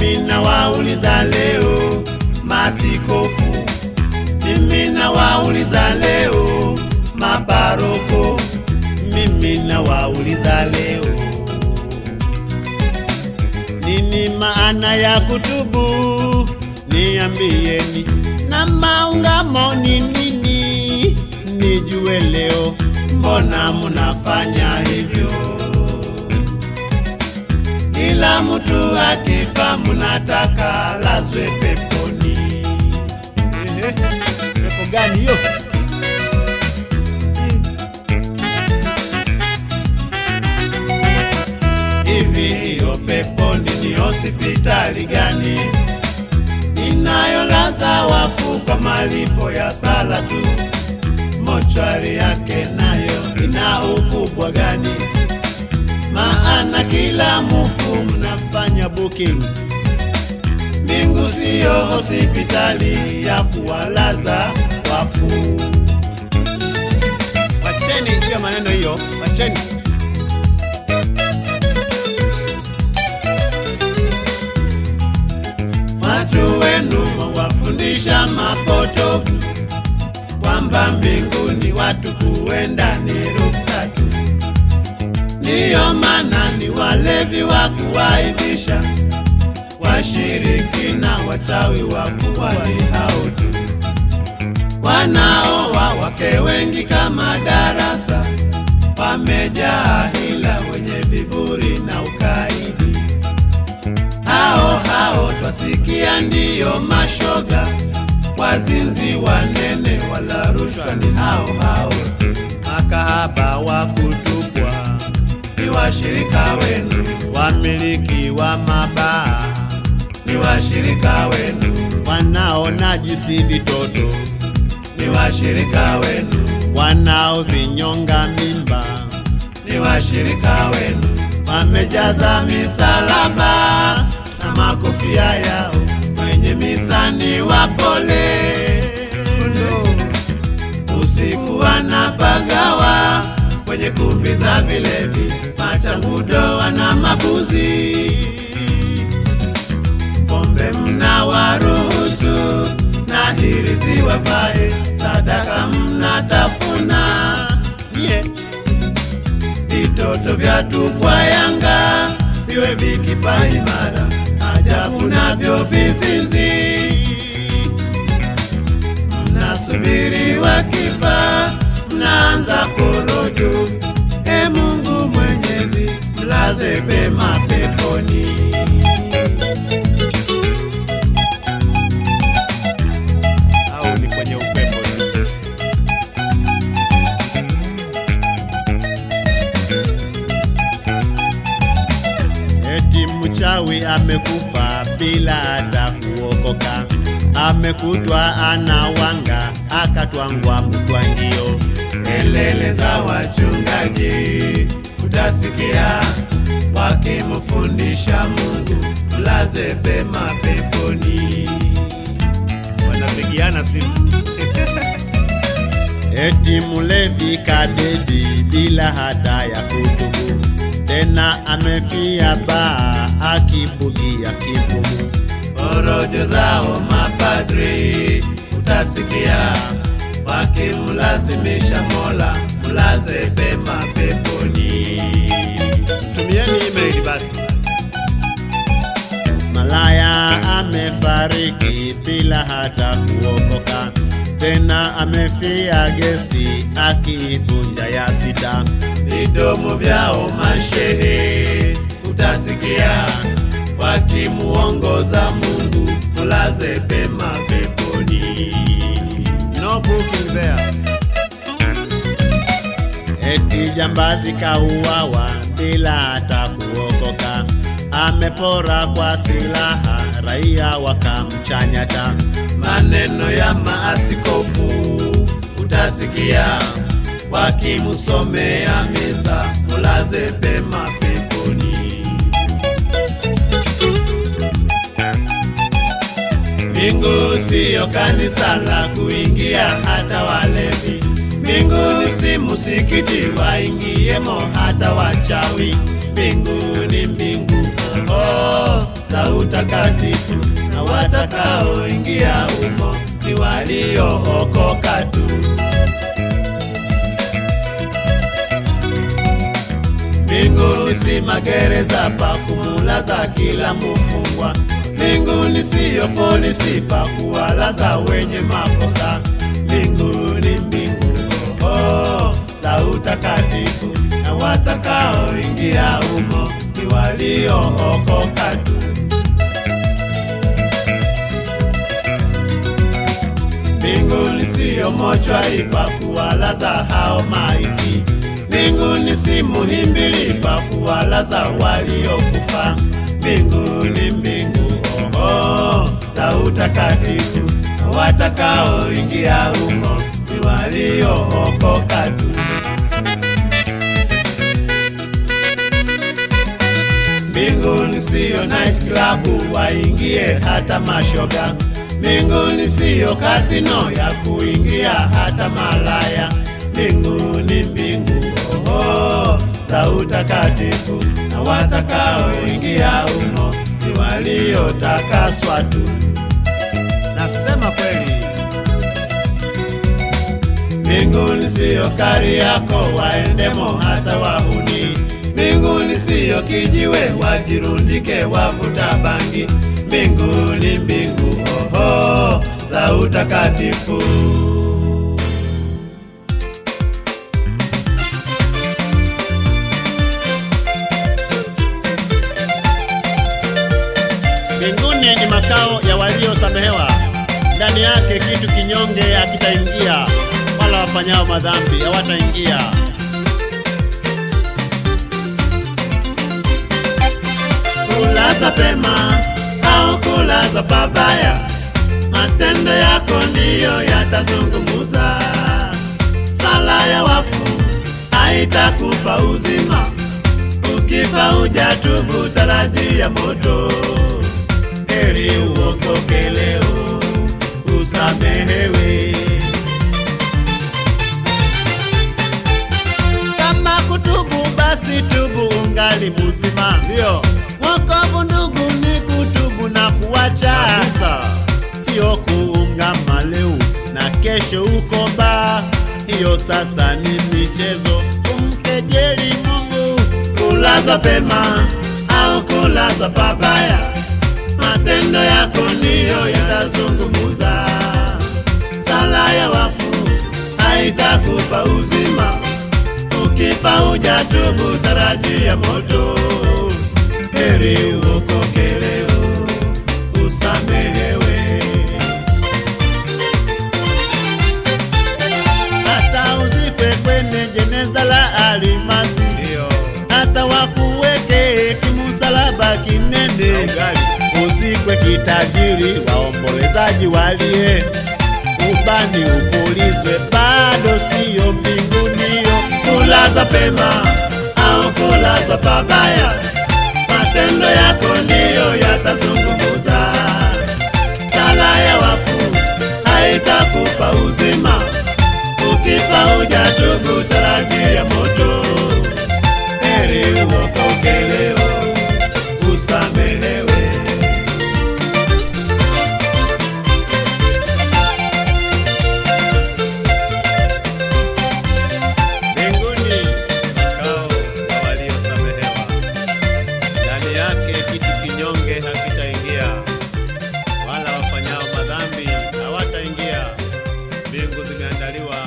Mimi nawauliza leo masikofu, mimi nawauliza leo maparoko, mimi nawauliza leo nini maana ya kutubu? Niambieni, na maungamo ni nini? Nijue leo, mbona munafanya hivyo? Kila mtu akifa munataka lazwe peponi. Ehe, pepo gani hiyo? Hivi hiyo peponi ni hospitali gani inayolaza wafu kwa malipo ya sala tu? Mochwari yake nayo ina ukubwa gani? Maana kila mufu mnafanya booking. Mbingu siyo hospitali ya kuwalaza wafu. Wacheni hiyo maneno hiyo, wacheni. Watu wenu mwawafundisha mapotofu kwamba mbinguni watu kuenda ni ruksa tu. Ndiyo maana ni walevi wa kuwaibisha, washirikina, wachawi wa kuwali hao tu, wanaoa wake wengi kama darasa, wamejaa hila, wenye viburi na ukaidi hao hao twasikia ndiyo mashoga, wazinzi wanene, wala rushwa ni hao hao, makahaba wa kutupwa ni washirika wenu, wamiliki wa mabaa ni washirika wenu, wanaonajisi vitoto ni washirika wenu, wanaozinyonga mimba ni washirika wenu, wamejaza misalaba na makofia yao, wenye misa ni wapole. Usiku wanapagawa kwenye kumbi za vilevi, machangudo wana mabuzi, pombe mna waruhusu na hirizi wafae, sadaka mnatafuna yeah. Vitoto vya tupwa Yanga viwe vikipa imara, ajabu navyo vizinzi. Mnasubiri wakifa, mnaanza korojo. E Mungu Mwenyezi, mlaze pema peponi. Au ni kwenye upepo tu? Eti mchawi amekufa bila hata kuokoka, amekutwa anawanga, akatwangwa mtwangio. Kelele za wachungaji utasikia wakimfundisha Mungu, mlaze pema peponi. Wanapigiana simu Eti mulevi kadedi bila hata ya kutubu, tena amefia baa akibugia kibumu. Porojo zao mapadri utasikia wakimlazimisha Mola mlaze pema peponi. Tumieni email basi. Malaya amefariki bila hata kuokoka, tena amefia gesti akivunja ya sita. Vidomo vyao mashehe utasikia wakimuongoza Mungu, mulaze pema peponi. No booking there. Eti jambazi kauawa bila hata kuokoka, amepora kwa silaha, raia wakamchanyata. Maneno ya maaskofu utasikia wakimsomea misa, mulaze pema peponi. Mbingu siyo kanisa la kuingia hata walevi. Mbingu si msikiti waingiemo hata wachawi. Mbingu ni mbingu oh, za la utakatifu, na watakaoingia humo ni waliookoka tu. Mbinguni si magereza pa kumulaza kila mufungwa. Mbinguni siyo polisi pa kuwalaza wenye makosa. Mbinguni mbingu oh, la utakatifu, na watakaoingia humo ni waliookoka tu. Mbinguni siyo mochwari pa kuwalaza hao maiti. Mbinguni si muhimbili pa kuwalaza waliokufa. Mbinguni mbingu oho la utakatifu, na watakaoingia humo ni waliookoka tu. Mbinguni siyo night club waingie hata mashoga. Mbinguni siyo kasino ya kuingia hata malaya. Mbinguni mbingu oho la utakatifu, na watakaoingia humo ni waliotakaswa tu. Nasema kweli. Mbinguni siyo kari yako waendemo hata wahuni. Mbinguni siyo kijiwe wajirundike wavuta bangi. Mbinguni mbingu oho za utakatifu. Mbinguni ni makao ya waliosamehewa, ndani yake kitu kinyonge hakitaingia, wala wafanyao madhambi hawataingia. Kulaza pema au kulaza pabaya, matendo yako ndiyo yatazungumuza. Sala ya wafu haitakupa uzima, ukifa hujatubu, tarajia moto. Heri uokoke leo, usamehewe. Kama kutubu basi tubu ungali mzima. Ndio Wokovu ndugu ni kutubu na kuacha, kabisa. sio kuungama leo na kesho uko baa. Hiyo sasa ni michezo, kumkejeli Mungu. Kulaza pema au kulaza pabaya, matendo yako ndiyo yatazungumuza. Sala ya wafu haitakupa uzima, ukifa hujatubu, tarajia moto. Heri uokoke leo, usamehewe. hata uzikwe kwenye jeneza la alimasi, Ndio hata wakuweke kimusalaba kinene, ugali uzikwe kitajiri, waombolezaji walie, ubani upulizwe, bado siyo mbingunio. kulaza pema au kulaza pabaya, matendo yako ndiyo yatazungumuza. Sala ya wafu haitakupa uzima, ukifa hujatubu, tarajia moto. Heri uokoke leo, usamehewe. Mbinguni makao ya waliosamehewa, ndani yake kitu kinyonge hakitaingia, wala wafanyao madhambi hawataingia. Mbingu zimeandaliwa